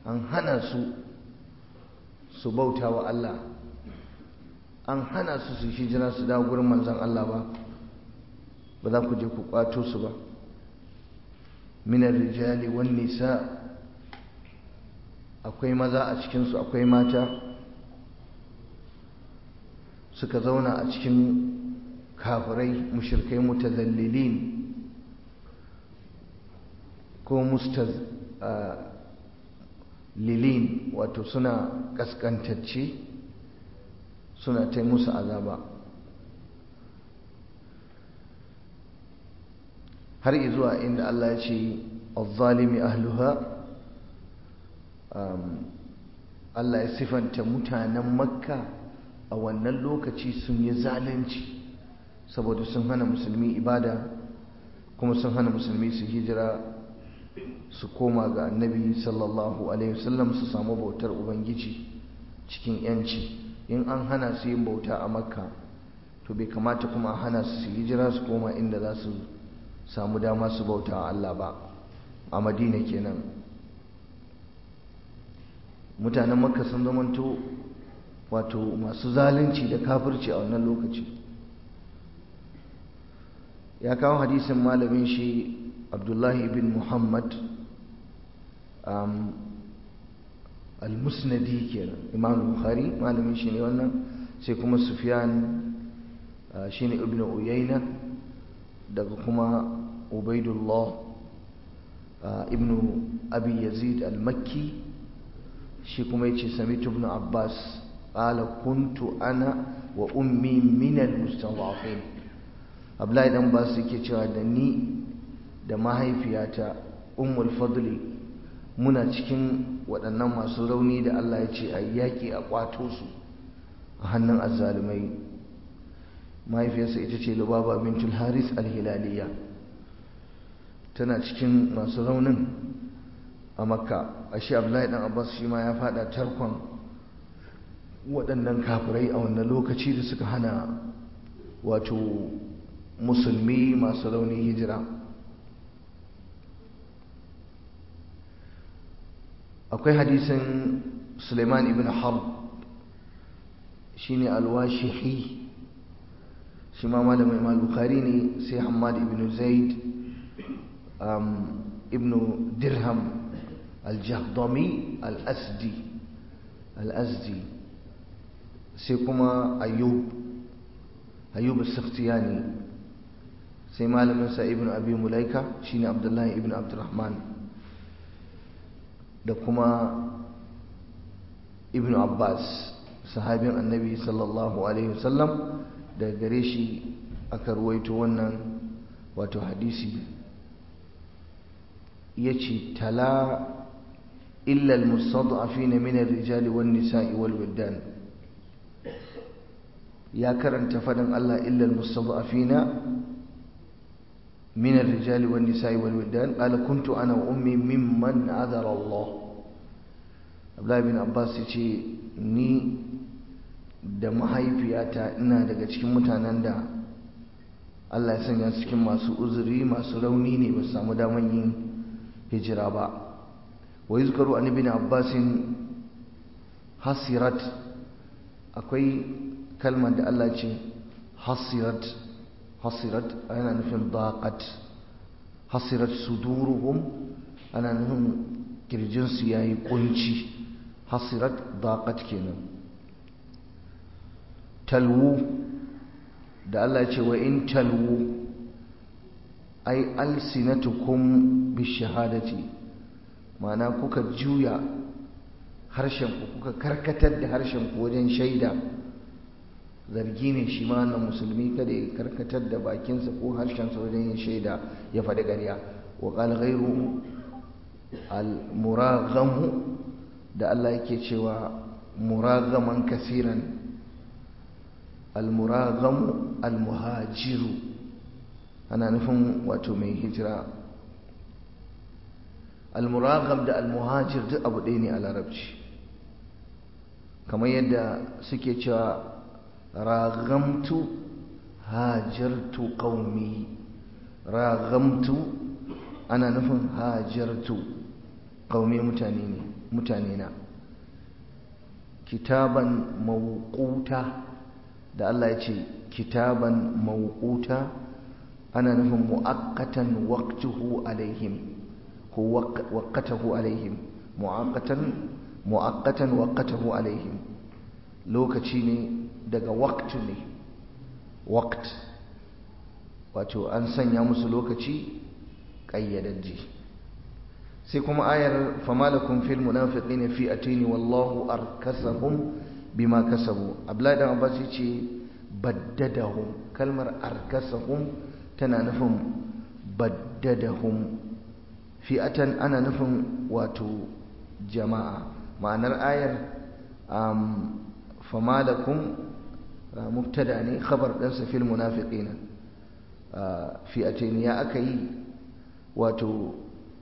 an hana su su bauta wa Allah an hana su su hijira su dawo gurin manzon Allah ba ba za ku je ku kwato su ba minar rijali wan nisa akwai maza a cikinsu akwai mata suka zauna a cikin kafirai mushirkai mutazallilin ko mustazlilin wato suna kaskantacce suna ta musu azaba har izuwa inda Allah ya ce al-zalimi ahluha Allah ya sifanta mutanen makka a wannan lokaci sun yi zalunci saboda sun hana musulmi ibada kuma sun hana musulmi su hijira su koma ga annabi sallallahu alaihi wasallam su samu bautar ubangiji cikin yanci in an hana su yin bauta a makka to bai kamata kuma a hana su hijira su koma inda za su samu dama su bauta a Allah ba a madina kenan mutanen makka sun zamanto wato masu zalunci da kafirci a wannan lokaci ya kawo hadisin malamin shi abdullahi ibn muhammad al-musnadi kenan imam bukhari malamin shi ne wannan sai kuma sufyan shi ne ibn uyayna daga kuma ubaidullah ibn abi yazid al-makki shi kuma yace samitu ibn abbas qala kuntu ana wa ummi min al-mustad'afin abdullahi dan basu yake cewa da ni da mahaifiyata ummul fadli muna cikin waɗannan masu rauni da Allah ya ce a yaƙi a ƙwato su a hannun azzalumai mahaifiyarsa ita ce lubaba bintul haris al-hilaliya tana cikin masu raunin a makka a shi abdullahi dan abbas shi ma ya fada tarkon waɗannan kafirai a wannan lokaci da suka hana wato musulmi masu rauni hijira akwai hadisin suleiman ibn harb shine alwashihi shi ma malamin imam bukhari ne sai hamad ibn zaid ibn dirham aljahdami al-asdi al-asdi sai kuma ayyub ayyub as-sakhtiyani sai malamin sa ibn abi mulaika shine abdullahi ibn abdurrahman da kuma ibn abbas sahabin annabi sallallahu alaihi wasallam da gare shi aka ruwaito wannan wato hadisi yace tala illa almustad'afina min ar-rijali wan-nisa'i wal-wildan ya karanta fadin Allah illa almustad'afina من الرجال والنساء والولدان قال كنت أنا وأمي ممن عذر الله Abdullahi bin Abbas ya ce ni da mahaifiyata ina daga cikin mutanen da Allah ya sanya cikin masu uzuri masu rauni ne ba su samu daman yin hijira ba wa yuzkaru an ibn Abbas hasirat akwai kalmar da Allah ce hasirat hasirat ana nufin daqat hasirat suduruhum ana nufin kirjinsu ya yi kunci hasirat daqat kenan talwu da Allah ce wa in talwu ai alsinatukum bishahadati ma'ana kuka juya harshen ku kuka karkatar da harshen ku wajen shaida zargi ne shi ma na musulmi kada ya karkatar da bakinsa ko harshensa wajen yin shaida ya faɗi ƙarya wa qala ghayru al-muraghamu da Allah yake cewa muragaman kasiran al-muraghamu al-muhajiru ana nufin wato mai hijira al-muragham da al-muhajir duk abu ɗaya ne a larabci kamar yadda suke cewa ragamtu hajartu qaumi ragamtu ana nufin hajartu qaumi mutane ne mutane na kitaban mawquta da Allah ya ce kitaban mawquta ana nufin mu'akkatan waqtuhu alaihim ko waqatahu alaihim mu'akkatan mu'akkatan waqatahu alaihim lokaci ne daga waqtu ne waqt wato an sanya musu lokaci ƙayyadajji sai kuma ayar famalakum fil munafiqin fi atini wallahu arkasahum bima kasabu abdullahi dan abbas yace baddadahum kalmar arkasahum tana nufin baddadahum fi'atan ana nufin wato jama'a ma'anar ayar um, famalakum mubtada ne khabar ɗansa fil munafiqina fi'atain ya aka yi wato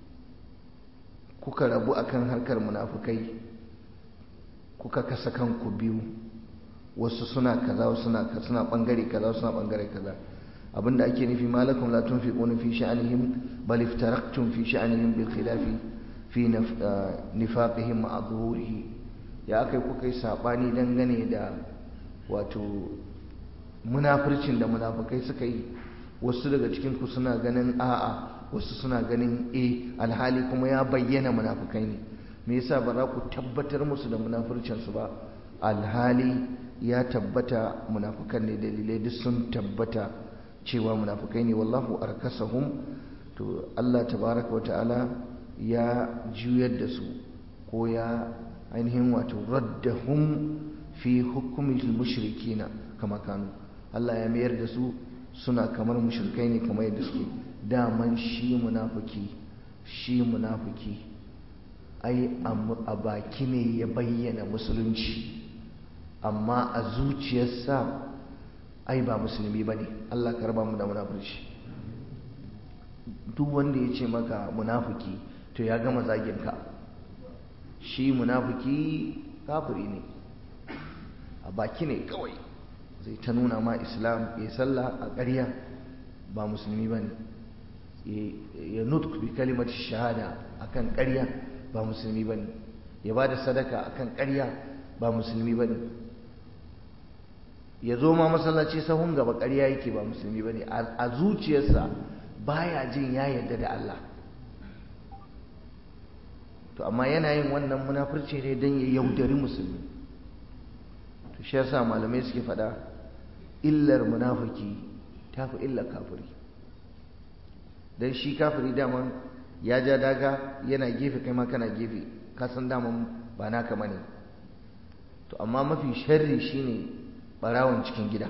kuka rabu akan harkar munafukai kuka kasa kanku biyu wasu suna kaza wasu suna suna bangare kaza wasu suna bangare kaza abinda ake nufi malakum la tunfiquna fi sha'anihim bal iftaraktum fi sha'anihim bil khilafi fi nifaqihim ma'a zuhurihi ya akai kuka yi sabani dangane da wato munafircin da munafukai suka yi wasu daga cikin ku suna ganin a'a wasu suna ganin e alhali kuma ya bayyana munafukai ne me yasa ba za ku tabbatar musu da munafurcinsu ba alhali ya tabbata munafukan ne dalilai duk sun tabbata cewa munafukai ne wallahu arkasahum to Allah tabaraka wata'ala ya juyar da su ko ya ainihin wato raddahum fi hukumil mushrikina kama kanu Allah ya mayar da su suna kamar mushrikai ne kamar yadda suke daman shi munafiki shi munafiki ai a baki ne ya bayyana musulunci amma a zuciyarsa ai ba musulmi ba ne Allah ka raba mu da munafurci duk wanda ya ce maka munafiki to ya gama zaginka shi munafiki kafiri ne a baki ne kawai zai ta nuna ma islam ya sallah a ƙarya ba musulmi ba ne ya nutku bi kalimar shahada akan ƙarya ba musulmi ba ne ya ba da sadaka akan ƙarya ba musulmi ba ne ya zo ma masallaci sahun gaba ƙarya yake ba musulmi ba ne a zuciyarsa baya jin ya yarda da Allah to amma yana yin wannan munafurci ne don ya yaudari musulmi to shi yasa malamai suke faɗa illar munafiki ta fi illar kafiri don shi kafiri daman ya ja daga yana gefe kai ma kana gefe ka san daman ba naka bane to amma mafi sharri shine barawon cikin gida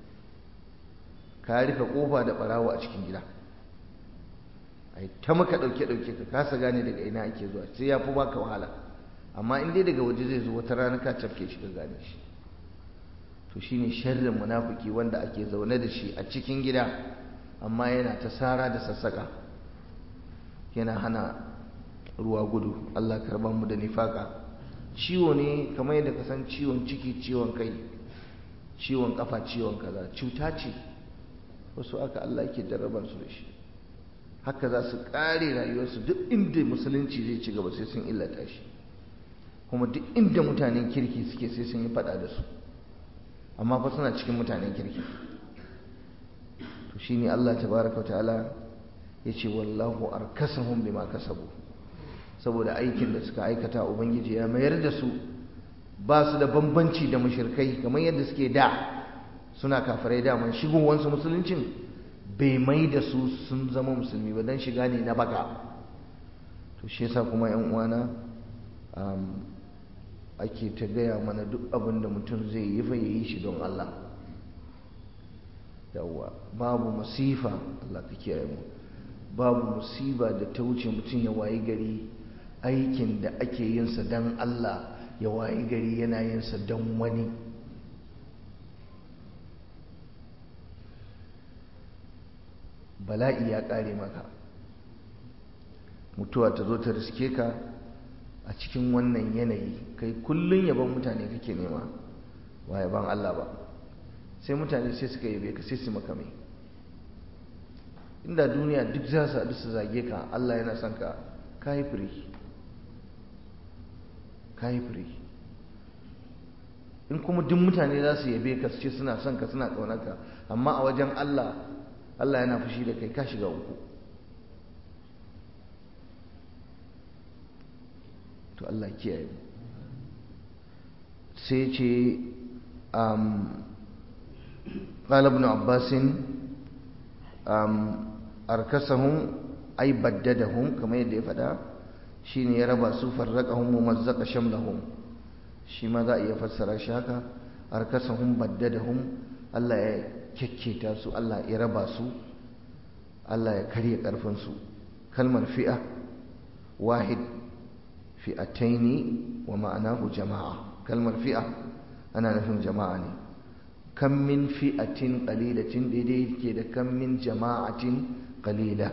ka rufe kofa da barawo a cikin gida ai ta maka dauke dauke ka kasa gane daga ina ake zuwa sai ya fi baka wahala amma in dai daga waje zai zo wata rana ka cafke shi ka gane shi to shine sharrin munafiki wanda ake zaune da shi a cikin gida amma yana ta sara da sassaka yana hana ruwa gudu Allah karban mu da nifaka ciwo ne kamar yadda ka san ciwon ciki ciwon kai ciwon kafa ciwon kaza cuta ce wasu aka Allah yake jarrabar su da shi haka za su kare rayuwarsu duk inda musulunci zai ci gaba sai sun illata shi kuma duk inda mutanen kirki suke sai sun yi fada da su amma fa suna cikin mutanen kirki to shine Allah tabaraka ta'ala yace wallahu arkasahum bima kasabu saboda aikin da suka aikata ubangiji ya mayar da su ba su da bambanci da mushrikai kamar yadda suke da suna kafirai da man shigowansu musuluncin bai mai da su sun zama musulmi ba dan shiga ne na baka to shi yasa kuma yan uwana ake ta gaya mana duk abin da mutum zai yi fa yi shi don Allah yawwa babu masifa Allah ka kiyaye mu babu musiba da ta wuce mutum ya wayi gari aikin da ake yin sa don Allah ya wayi gari yana yin sa don wani bala'i ya kare maka mutuwa ta zo ta riske ka a cikin wannan yanayi kai kullun yaban mutane kake nema ba yaban Allah ba sai mutane sai suka yabe ka sai su maka mai inda duniya duk za su haɗu su zage ka Allah yana son ka ka yi firi ka yi fure in kuma duk mutane za su yabe ka su ce suna son ka suna ƙaunarka amma a wajen Allah Allah yana fushi da kai ka shiga uku to Allah kiyaye sai ce قال ابن عباس أركسهم أي بددهم كما يدي فدا شين يربى سو فرقهم ومزق شملهم shi ma za a iya fassara shi haka arkasahum baddadahum Allah ya kyakketa su Allah ya raba su Allah ya karya karfin su kalmar fi'a wahid fi'ataini wa ma'anahu jama'a kalmar fi'a ana nufin jama'a ne kam min fi'atin qalilatin daidai ke da kam min jama'atin qalila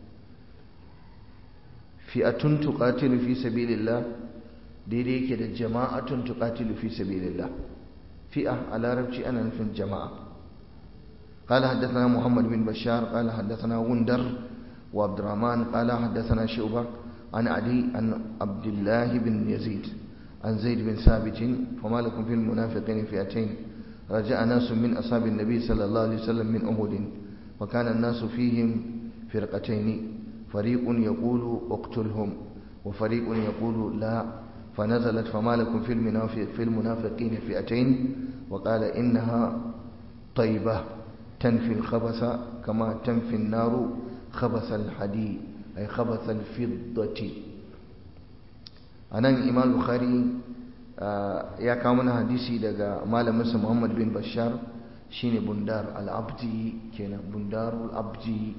fi'atun tuqatilu fi sabilillah daidai yake da jama'atun tuqatilu fi sabilillah fi'a a larabci ana nufin jama'a قال حدثنا محمد بن بشار قال حدثنا غندر وعبد الرحمن قال حدثنا شعبة عن علي عن عبد الله بن يزيد عن زيد بن ثابت فما لكم في المنافقين فئتين رجع ناس من أصحاب النبي صلى الله عليه وسلم من أهد وكان الناس فيهم فرقتين فريق يقول اقتلهم وفريق يقول لا فنزلت فما لكم في المنافق في المنافقين فئتين وقال إنها طيبة تنفي الخبث كما تنفي النار خبث الحديد أي خبث الفضة أنا إمام البخاري ya kawo mana hadisi daga malaminsa Muhammad bin Bashar shine Bundar al-Abdi kenan Bundar al-Abdi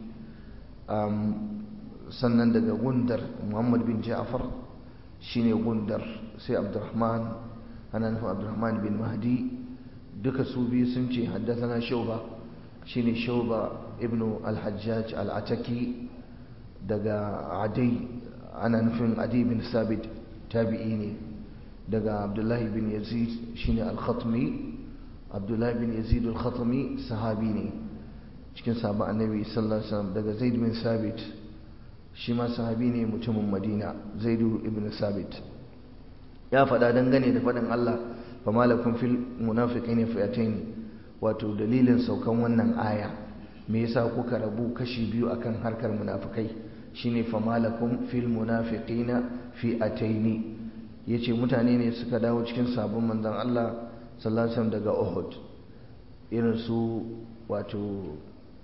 sannan daga Gundar Muhammad bin Ja'far shine Gundar sai Abdurrahman ana nufin Abdurrahman bin Mahdi duka su biyu sun ce haddathana Shuba shine Shuba ibn al-Hajjaj al-Ataki daga Adi ana nufin Adi bin Sabit tabi'i ne daga abdullahi bin yazid shine al-khatmi abdullahi bin yazid al-khatmi sahabi ne cikin sahabban annabi sallallahu alaihi wasallam daga zaid bin sabit shi ma sahabi ne mutumin madina zaid ibn sabit ya faɗa dangane da faɗin Allah fa malakum fil munafiqin fi'atayn wato dalilin saukan wannan aya me yasa kuka rabu kashi biyu akan harkar munafikai shine fa malakum fil munafiqina fi'atayn ya ce mutane ne suka dawo cikin sabon manzan Allah sallallahu daga Uhud irin su wato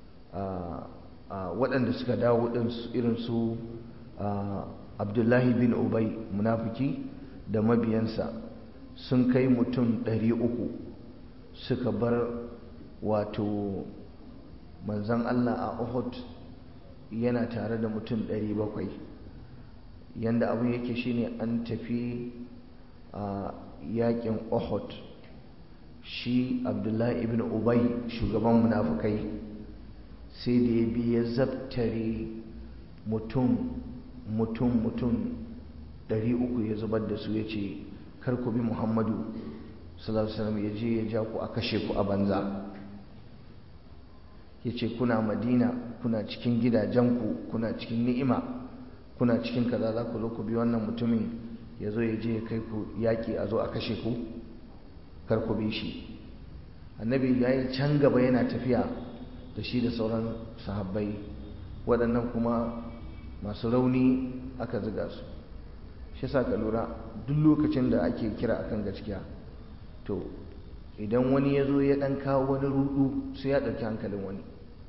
waɗanda suka dawo irin su Abdullahi bin Ubay munafiki da mabiyansa sun kai mutum ɗari uku suka bar wato manzan Allah a Uhud yana tare da mutum ɗari bakwai yanda abin yake shine an tafi a yakin Uhud shi Abdullahi ibn Ubay shugaban munafukai sai da ya bi ya zabtare mutum mutum mutum ɗari uku ya zubar da su ya ce kar ku bi Muhammadu sallallahu alaihi wasallam ya je ya ja ku a kashe ku a banza ya ce kuna Madina kuna cikin gidajenku kuna cikin ni'ima kuna cikin kaza za ku zo ku bi wannan mutumin ya zo ya je ya kai ku yaƙi a zo a kashe ku kar ku bi shi annabi ya yi can gaba yana tafiya da shi da sauran sahabbai waɗannan kuma masu rauni aka ziga su shi sa ka lura duk lokacin da ake kira akan gaskiya to idan wani ya zo ya ɗan kawo wani rudu sai ya ɗauki hankalin wani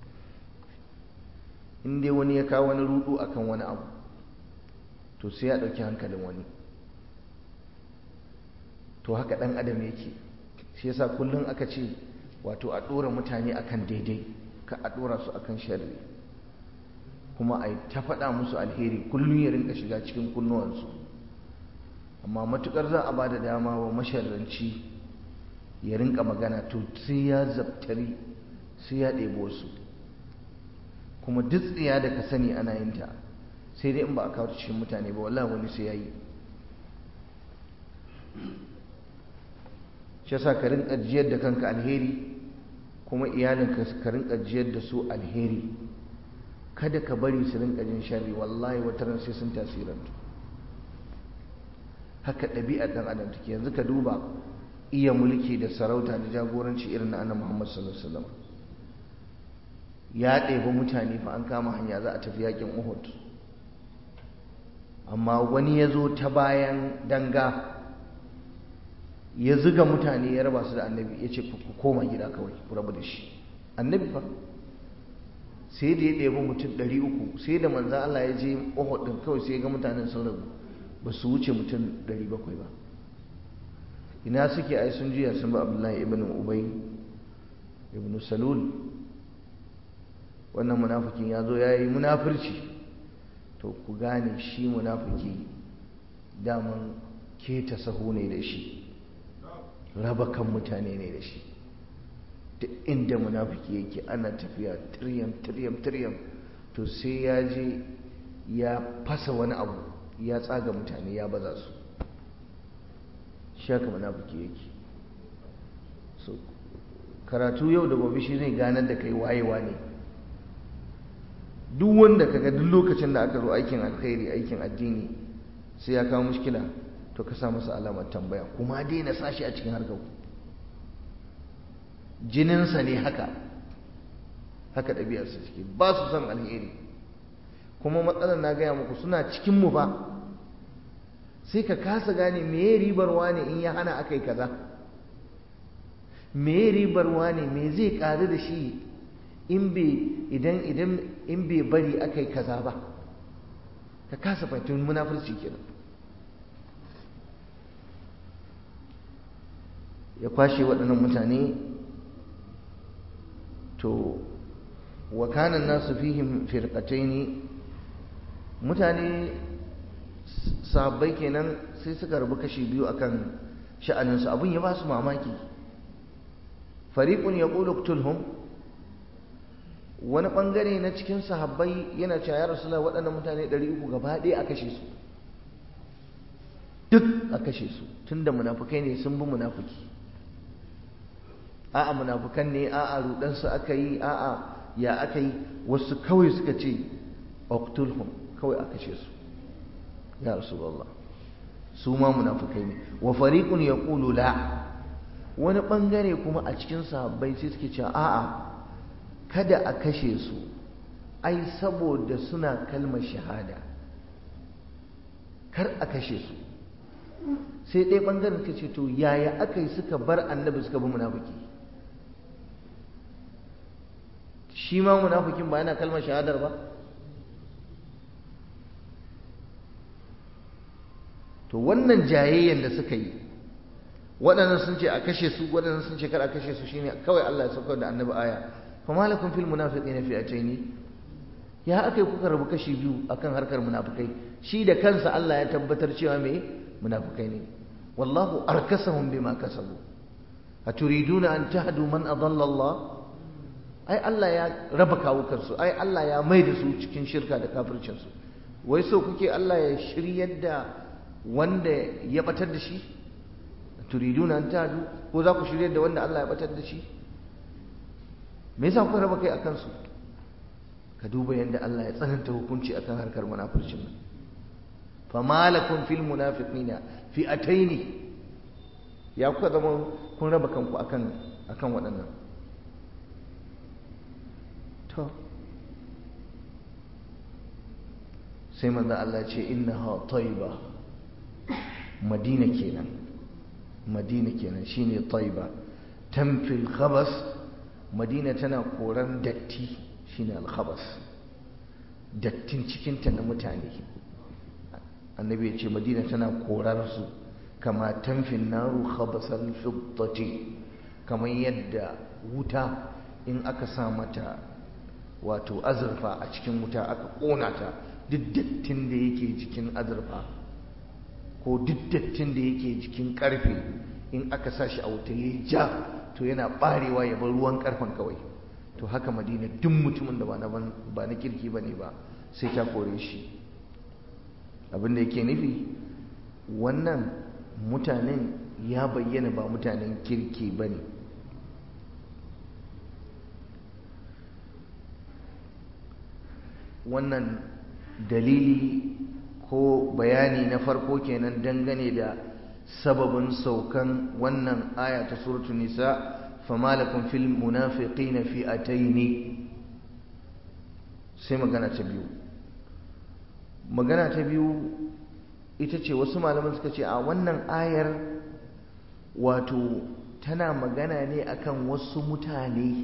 in dai wani ya kawo wani rudu akan wani abu to sai ya ɗauki hankalin wani to haka ɗan adam yake shi yasa kullum aka ce wato a ɗora mutane akan daidai ka a ɗora su akan sharri kuma a ta faɗa musu alheri kullum ya rinka shiga cikin kunnuwansu amma matukar za a ba da dama wa masharranci ya rinka magana to sai ya zabtari sai ya ɗebo su kuma duk tsiya da ka sani ana yin ta sai dai in ba a kawo cikin mutane ba wallahi wani sai ya yi shi yasa ka rinka jiyar da kanka alheri kuma iyalinka ka rinka jiyar da su alheri kada ka bari su rinka jin sharri wallahi wata ran sai sun tasirantu haka ɗabi'ar ɗan adam take yanzu ka duba iya mulki da sarauta da jagoranci irin na annabi Muhammad sallallahu alaihi wasallam ya ɗebi mutane fa an kama hanya za a tafi yakin Uhud amma wani ya zo ta bayan danga ya zuga mutane ya raba su da annabi ya ce ku koma gida kawai ku rabu da shi annabi fa sai da ya ɗebi mutum ɗari uku sai da manzan Allah ya je Uhud ɗin kawai sai ya ga mutanen sun rabu ba su wuce mutum ɗari bakwai ba ina suke ai sun juya sun ba Abdullahi ibn Ubay ibn Salul wannan munafikin ya zo ya yi munafirci to ku gane shi munafiki daman keta sahu ne da shi raba kan mutane ne da shi duk inda munafiki yake ana tafiya tiryam tiryam tiryam to sai ya je ya fasa wani abu ya tsaga mutane ya baza su shaka munafiki yake so karatu yau da gobe shi zai ganar da kai wayewa ne duk wanda kaga duk lokacin da aka zo aikin alkhairi aikin addini sai ya kawo mushkila to ka sa masa alamar tambaya kuma daina sashi a cikin harkar jininsa ne haka haka ɗabi'arsa ciki ba su son alheri kuma matsalar na gaya muku suna cikin mu ba sai ka kasa gane me ribar wane in ya hana aka yi kaza me ribar wane me zai ƙaru da shi in bai idan idan in bai bari aka yi kaza ba ka kasa fahimtar munafurci kenan ya kwashe waɗannan mutane to wa kana nasu fihim firqataini mutane sahabbai kenan sai suka rabu kashi biyu akan sha'aninsu abin ya ba su mamaki fariqun yaqulu qtulhum wani bangare na cikin sahabbai yana cewa ya rasu waɗannan mutane 300 gaba ɗaya a kashe su duk a kashe su tunda munafukai ne sun bi munafuki a'a munafukan ne a'a rudansu aka yi a'a ya aka yi wasu kawai suka ce oktulhum kawai a kashe su ya rasulullah su ma munafukai ne wa fariqun yaqulu la wani bangare kuma a cikin sahabbai sai suke cewa a'a kada a kashe su ai saboda suna kalmar shahada kar a kashe su sai ɗaya ɓangaren suka ce to yaya aka yi suka bar annabi suka bi munafiki shi ma munafikin ba yana kalmar shahadar ba to wannan jayayyen da suka yi waɗannan sun ce a kashe su waɗannan sun ce kar a kashe su shine kawai Allah ya saukar da annabi aya fa malakum fil munafiqina fi'ataini ya aka yi kuka rabu kashi biyu akan harkar munafikai shi da kansa Allah ya tabbatar cewa me munafikai ne wallahu arkasahum bima kasabu aturiduna an tahdu man adalla Allah ai Allah ya raba kawukansu ai Allah ya mai da su cikin shirka da kafircinsu wai so kuke Allah ya shiryar da wanda ya batar da shi turiduna an tahdu ko za ku shiryar da wanda Allah ya batar da shi me yasa kuka raba kai akan su ka duba yadda Allah ya tsananta hukunci akan harkar munafircin nan fama lakum fil munafiqina fi'ataini ya kuka zama kun raba kanku akan akan waɗannan to sai manzo Allah ce innaha tayba madina kenan madina kenan shine tayba tamfil khabas madina tana koran datti shine al-khabas dattin cikinta na mutane annabi ya ce madina tana korar su kama tamfin naru khabasal fiddati kamar yadda wuta in aka sa mata wato azurfa a cikin wuta aka kona ta duk dattin da yake jikin azurfa ko duk dattin da yake jikin karfe in aka sa shi a wuta ya ja to yana barewa ya bar ruwan karfen kawai to haka madina duk mutumin da ba na kirki ba ne ba sai ta kore shi abinda yake nufi wannan mutanen ya bayyana ba mutanen kirki ba ne wannan dalili ko bayani na farko kenan dangane da sababin saukan wannan aya ta suratul nisa fama lakum fil munafiqina fi'ataini sai magana ta biyu magana ta biyu ita ce wasu malaman suka ce a wannan ayar wato tana magana ne akan wasu mutane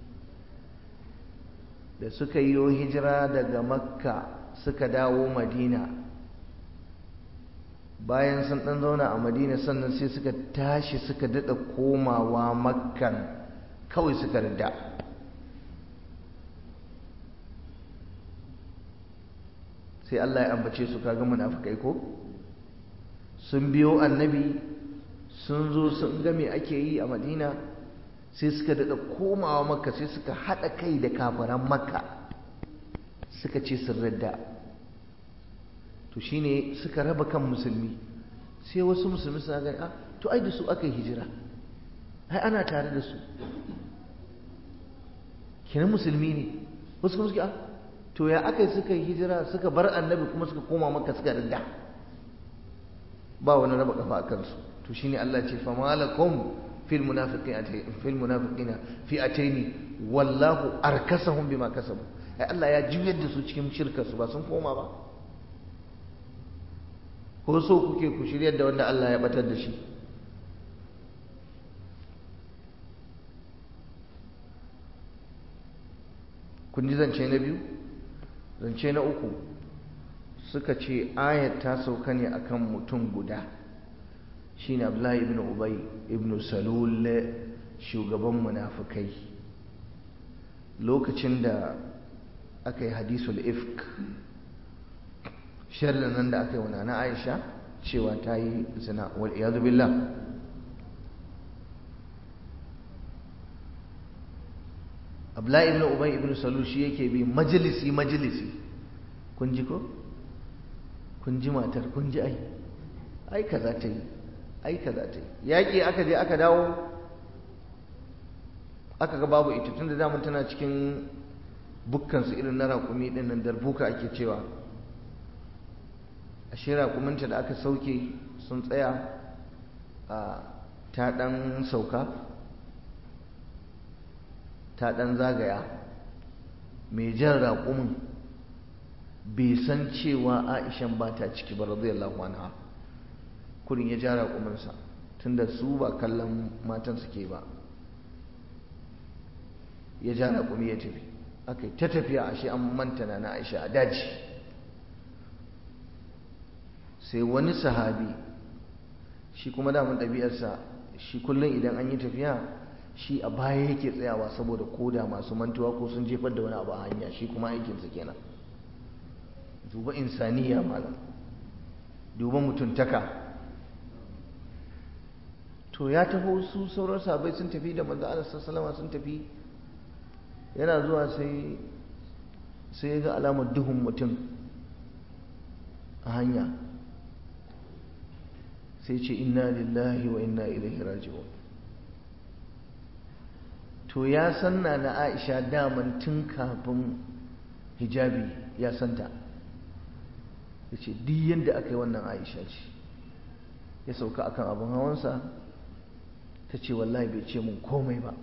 da suka yi hijira daga makka suka dawo madina bayan sun ɗan zauna a madina sannan sai suka tashi suka daɗa komawa makkan kawai suka rida sai Allah ya ambace su kaga munafikai ko sun biyo annabi sun zo sun ga me ake yi a madina sai suka daɗa komawa makka sai suka haɗa kai da kafaran makka suka ce sun radda to shine suka raba kan musulmi sai wasu musulmi suna gani a to ai da su aka yi hijira ai ana tare da su kenan musulmi ne wasu kuma suke a to ya aka yi suka yi hijira suka bar annabi kuma suka koma maka suka ridda ba wani raba kafa a kansu to shine Allah ce fa malakum fil munafiqina fil munafiqina fi ataini wallahu arkasahum bima kasabu ai Allah ya juyar da su cikin shirkar su ba sun koma ba ko so kuke ku shiryar da wanda Allah ya batar da shi kun ji zance na biyu zance na uku suka ce ayat ta sauka ne akan mutum guda shine Abdullahi ibn Ubay ibn Salul shugaban munafikai lokacin da aka yi hadisul ifk sharrin nan da aka yi wa na Aisha cewa ta yi zina wal iyadu billah Abdullahi ibn Ubay ibn Salul shi yake bi majalisi majalisi kun ji ko kun ji matar kun ji ai ai kaza ta yi ai kaza ta yi yaƙi aka je aka dawo aka ga babu ita tunda damun tana cikin bukkansu irin na raƙumi ɗin nan darbuka ake cewa ashe raƙuminta da aka sauke sun tsaya a ta ɗan sauka ta ɗan zagaya mai jan raƙumin bai san cewa aishan ba ta ciki ba radiyallahu anha kurin ya ja raƙuminsa tunda su ba kallon matan suke ba ya ja raƙumi ya tafi aka ta tafiya ashe an manta na aisha a daji sai wani sahabi shi kuma damun ɗabi'arsa shi kullum idan an yi tafiya shi a baya yake tsayawa saboda koda masu mantuwa ko sun jefar da wani abu a hanya shi kuma aikinsa kenan duba insaniya malam duba mutuntaka to ya taho su sauran sabai sun tafi da manzo Allah sallallahu sun tafi yana zuwa sai sai ya ga alamar duhun mutum a hanya sai ce inna lillahi wa inna ilaihi raji'un to ya sanna na Aisha daman tun kafin hijabi ya santa ya ce duk yadda aka yi wannan Aisha ce ya sauka akan abin hawansa ta ce wallahi bai ce mun komai ba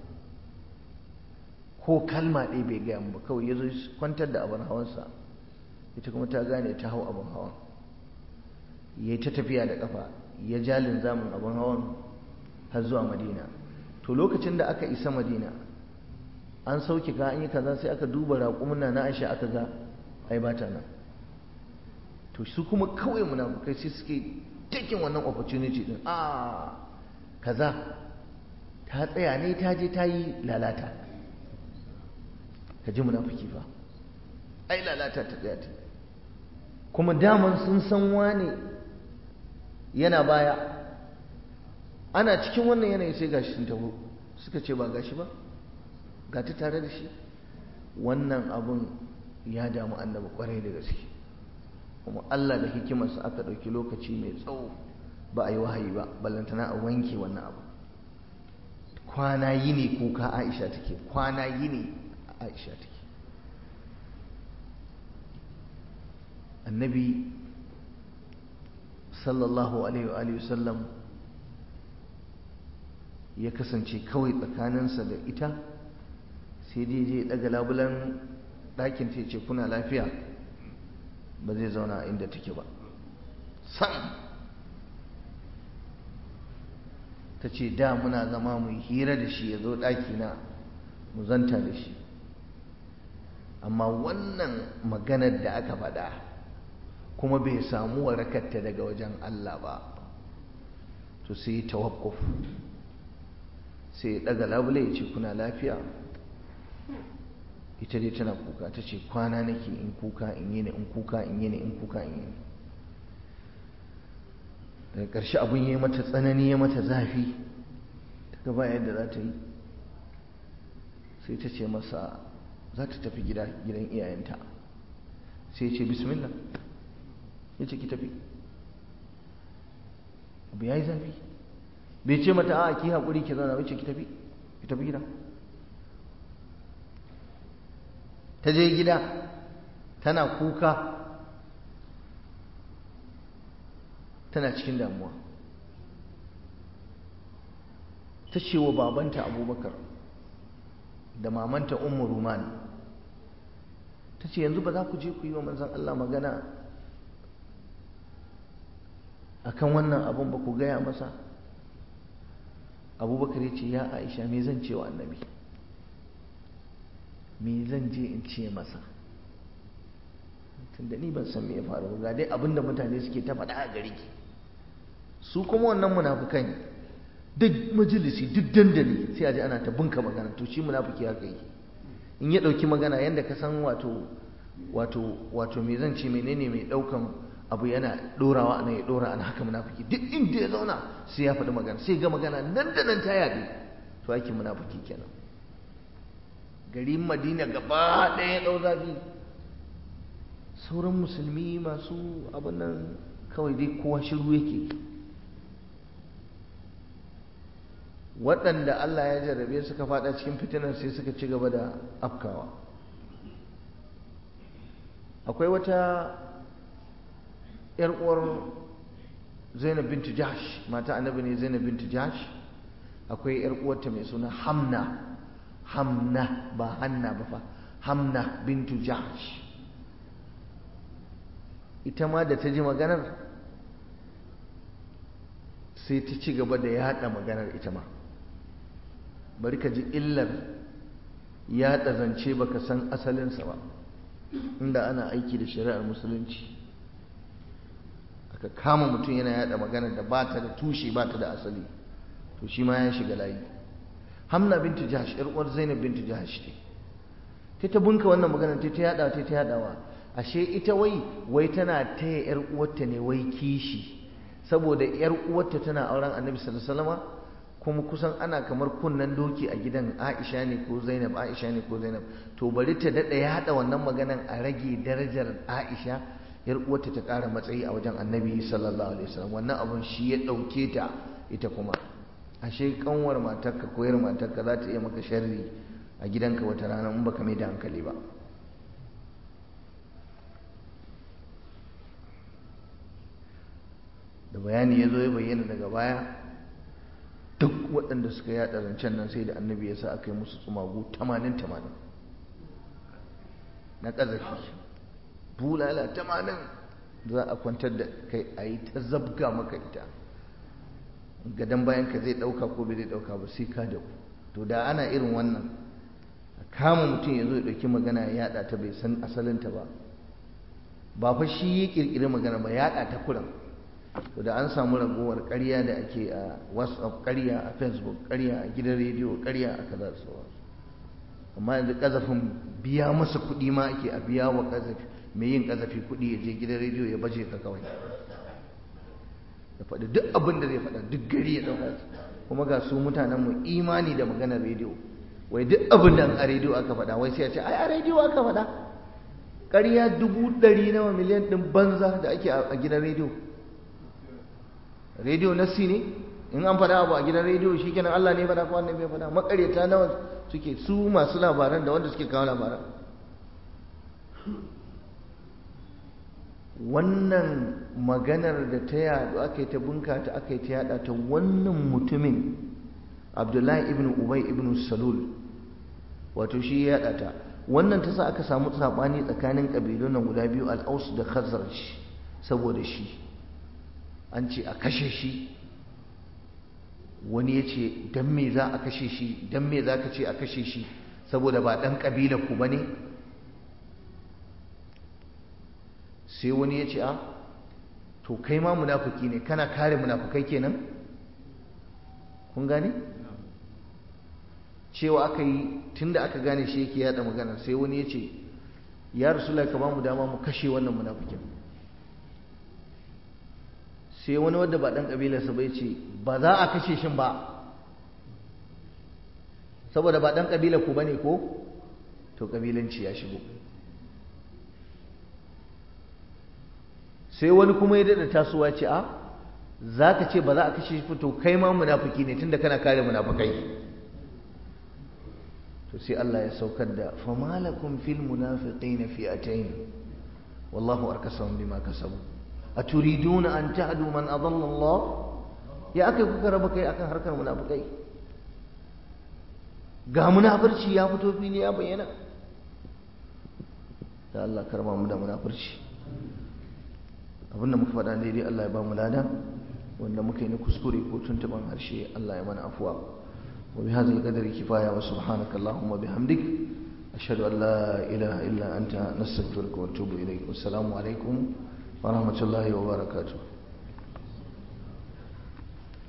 ko kalma ɗaya bai gaya ba kawai ya zo kwantar da abin hawansa ita kuma ta gane ta hau abin hawan ya ta tafiya da ƙafa ya ja linzamin abin hawan har zuwa madina to lokacin da aka isa madina an sauke ka an yi kaza sai aka duba raƙumuna na aisha aka ga ai ba ta nan to su kuma kawai munafukai sai suke taking wannan opportunity din a kaza ta tsaya ne ta je ta yi lalata ka ji munafiki fa ai lalata ta tsaya ta kuma daman sun san wane yana baya ana cikin wannan yanayi sai gashi sun taho suka ce ba gashi ba ga ta tare da shi wannan abun ya damu annabi kwarai da gaske kuma Allah da hikimarsa aka ɗauki lokaci mai tsawo ba a yi wahayi ba ballantana a wanke wannan abu kwana yi ne kuka aisha take kwana yi ne aisha take annabi sallallahu alaihi wasallam ya kasance kawai tsakaninsa da ita sai dai je daga labulan ɗakin ta ce kuna lafiya ba zai zauna inda take ba sam ta ce da muna zama mu hira da shi ya zo ɗakina mu zanta da shi amma wannan maganar da aka faɗa kuma bai samu warakarta daga wajen Allah ba to sai tawakkuf sai daga labule ya ce kuna lafiya ita dai tana kuka ta ce kwana nake in kuka in yi in kuka in yi in kuka in yi daga ƙarshe abin ya mata tsanani ya mata zafi ta gaba yadda za ta yi sai ta ce masa za ta tafi gida gidan iyayenta sai ce bismillah ya ce ki tafi abu ya yi zafi bai ce mata a ki haƙuri ki zauna bai ce ki tafi ki tafi gida ta je gida tana kuka tana cikin damuwa ta ce wa babanta abubakar da mamanta ummu rumani ta ce yanzu ba za ku je ku yi wa manzan Allah magana akan wannan abun ba ku gaya masa abubakar ya ce ya aisha me zan ce wa annabi me zan je in ce masa tunda ni ban san me ya faru ga dai abinda mutane suke ta faɗa a gari su kuma wannan munafukan duk majalisi duk dandali sai a ji ana ta bunka magana to shi munafiki haka yi in ya ɗauki magana yadda ka san wato wato wato me zan ce menene mai ɗaukan abu yana ɗorawa ana ya ɗora ana haka munafiki duk inda ya zauna sai ya faɗi magana sai ga magana nan da nan ta yaɗu to aikin munafiki kenan garin madina gaba ɗaya ɗau zafi sauran musulmi masu abin nan kawai dai kowa shiru yake waɗanda Allah ya jarrabe suka faɗa cikin fitinar sai suka ci gaba da afkawa akwai wata ‘yar uwar zainab bintu jahsh mata annabi ne zainab bintu jahsh akwai ‘yar uwarta mai suna hamna hamna ba hanna ba fa hamna bintu jahsh ita ma da ta ji maganar sai ta ci gaba da yada maganar ita ma bari ka ji illar yada zance baka san asalinsa ba inda ana aiki da shari'ar musulunci aka kama mutum yana yada maganar da ba ta da tushe ba ta da asali to shi ma ya shiga layi hamna bintu jahash yar uwar zainab bintu jahash ce ta ta bunka wannan maganar ta ta yada ta ta yadawa ashe ita wai wai tana taya yar uwarta ne wai kishi saboda yar uwarta tana auren annabi sallallahu alaihi wasallam kuma kusan ana kamar kunnen doki a gidan Aisha ne ko Zainab Aisha ne ko Zainab to bari ta dada ya hada wannan maganan a rage darajar Aisha yar uwarta ta ƙara matsayi a wajen annabi sallallahu alaihi wasallam wannan abun shi ya dauke ta ita kuma ashe kanwar matarka ko yar matarka za ta iya maka sharri a gidanka wata rana in baka mai da hankali ba da bayani ya zo ya bayyana daga baya duk waɗanda suka yaɗa zancen nan sai da annabi ya sa aka yi musu tsumagu tamanin tamanin na ƙazafi bulala tamanin za a kwantar da kai a yi ta zabga maka ita gadon bayan ka zai ɗauka ko bai zai ɗauka ba sai ka da ku to da ana irin wannan a kama mutum ya zo ya ɗauki magana ya yaɗa ta bai san asalinta ba ba fa shi ya ƙirƙiri magana ba yaɗa ta kuran to da an samu ragowar ƙarya da ake a whatsapp ƙarya a facebook ƙarya a gidan rediyo ƙarya a kaza da sauransu amma yanzu ƙazafin biya masa kuɗi ma ake a biya wa ƙazafi mai yin ƙazafi kuɗi ya je gidan rediyo ya baje ka kawai ya faɗi duk abin da zai faɗa duk gari ya ɗauka kuma ga su mutanenmu imani da maganar rediyo wai duk abin da a rediyo aka faɗa wai sai a ce ai a rediyo aka faɗa ƙarya dubu ɗari nawa miliyan ɗin banza da ake a gidan rediyo rediyo nassi ne in an faɗa abu a gidan rediyo shi kenan Allah ne faɗa ko annabi ya faɗa makareta nawa suke su masu labaran da wanda suke kawo labaran wannan maganar da ta yadu aka yi ta bunkata aka yi ta yada ta wannan mutumin abdullahi ibn ubay ibn salul wato shi ya yada ta wannan ta sa aka samu sabani tsakanin kabilun nan guda biyu al-aus da khazraj saboda shi an ce a kashe shi wani ya ce don me za a kashe shi don me za ka ce a kashe shi saboda ba ɗan ƙabila ku ba ne sai wani ya ce a to kai ma munafuki ne kana kare munafukai kenan kun gane cewa aka yi tun da aka gane shi yake yada magana sai wani ya ce ya rasu ka ba mu dama mu kashe wannan munafukin sai wani wadda ba ɗan ƙabilarsa bai ce ba za a kashe shi ba saboda ba ɗan ƙabilar ku ba ne ko to ƙabilanci ya shigo sai wani kuma ya daɗa tasowa ce a za ka ce ba za a kashe shi to kai ma munafuki ne tunda kana kare munafukai to sai Allah ya saukar da famalakum fil munafiqina fi'atayn wallahu arkasahum bima kasabu aturiduna an tahdu man adalla Allah ya akai kuka raba kai akan harkar munafikai ga munafurci ya fito fili ya bayyana da Allah karma mu da munafurci abinda muka faɗa daidai Allah ya ba mu lada wanda muka yi na kuskure ko tuntuban harshe Allah ya mana afuwa wa bi hadzal qadri kifaya wa subhanaka allahumma bihamdik ashhadu an la ilaha illa anta nastaghfiruka wa atubu ilaik wassalamu alaikum ورحمة الله وبركاته